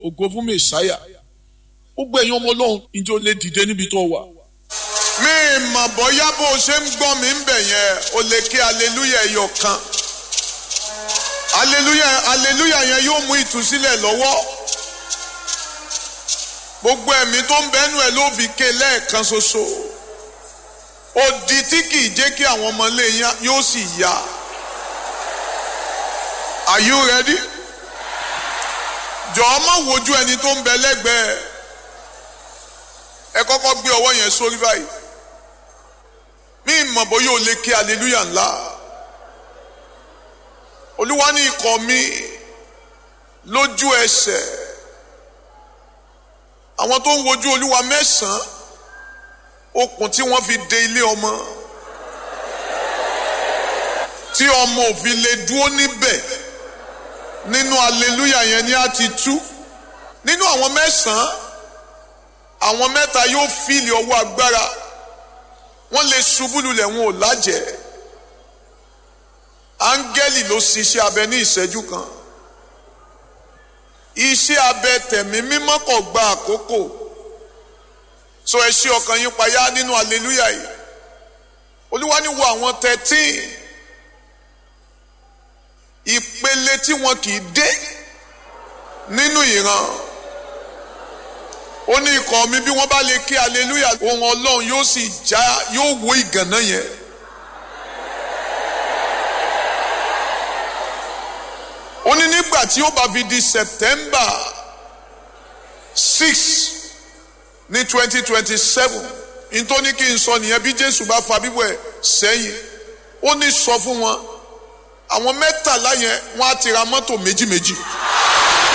ògo fún mẹsáyà gbogbo ẹ̀yin ọmọ ọlọ́run ìjọ lè dìde níbi tó wà. mi mọ̀ bóyá bó o ṣe ń gbọ́ mi ń bẹ̀ yẹn o lè ké aleluya ẹyọ kan aleluya aleluya yẹn yóò mú ìtúsílẹ̀ lọ́wọ́ gbogbo ẹ̀mí tó ń bẹ́nu ẹ̀ ló fi ké lẹ́ẹ̀kan ṣoṣo odi tí kì í jẹ́ kí àwọn ọmọ ilé yẹn yóò sì yá are you ready? jọ̀ọ́ má wojú ẹni tó ń bẹ lẹ́gbẹ̀ẹ́ ẹ kọ́kọ́ gbé ọwọ́ yẹn sórí báyìí mí mọ̀ bóyá o lè ké aleluya ńlá olúwa ní ikọ̀ mi lójú ẹsẹ̀ àwọn tó ń wojú olúwa mẹ́sàn-án okùn tí wọ́n fi de ilé ọmọ tí ọmọ òfin lè dúró níbẹ̀ nínú aleluya yẹn ni a ti tú nínú àwọn mẹ́sàn-án àwọn mẹ́ta yóò fìlì ọwọ́ agbára wọ́n lè ṣubú lulẹ̀ wọn ò lájẹ́ áńgẹ́lì ló ṣiṣẹ́ abẹ ní ìṣẹ́jú kan iṣẹ́ abẹ tẹ̀mí mímọ́ kò gba àkókò so ẹ ṣí ọkàn yín payá nínú aleluya yìí olúwa ní wo àwọn thirteen ìpele tí wọn kì í dé nínú ìran ó ní ikọ̀ mi bí wọ́n bá lè ké aleluya ohun ọlọ́run yóò sì já yóò wó ìgànná yẹn. ó ní nígbà tí ó bá fi di September six ní twenty twenty seven nítorí kí n sọ nìyẹn bí Jésù bá fa bíbọ̀ ẹ̀ sẹ́yìn ó ní sọ fún wọn àwọn mẹ́tàlá yẹn wọ́n á ti ra mọ́tò méjì méjì.